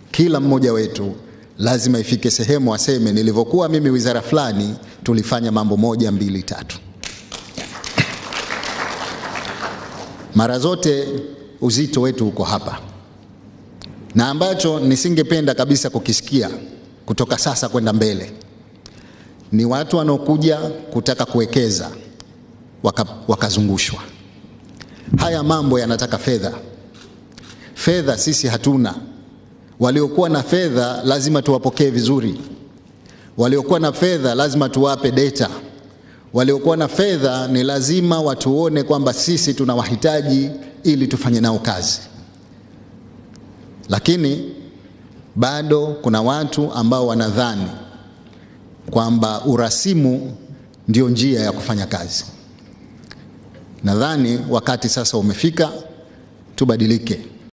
kila mmoja wetu lazima ifike sehemu aseme, nilivyokuwa mimi wizara fulani tulifanya mambo moja mbili tatu. Mara zote uzito wetu uko hapa, na ambacho nisingependa kabisa kukisikia kutoka sasa kwenda mbele ni watu wanaokuja kutaka kuwekeza waka, wakazungushwa. Haya mambo yanataka fedha. Fedha sisi hatuna. Waliokuwa na fedha lazima tuwapokee vizuri. Waliokuwa na fedha lazima tuwape data. Waliokuwa na fedha ni lazima watuone kwamba sisi tunawahitaji ili tufanye nao kazi. Lakini bado kuna watu ambao wanadhani kwamba urasimu ndio njia ya kufanya kazi. Nadhani wakati sasa umefika tubadilike.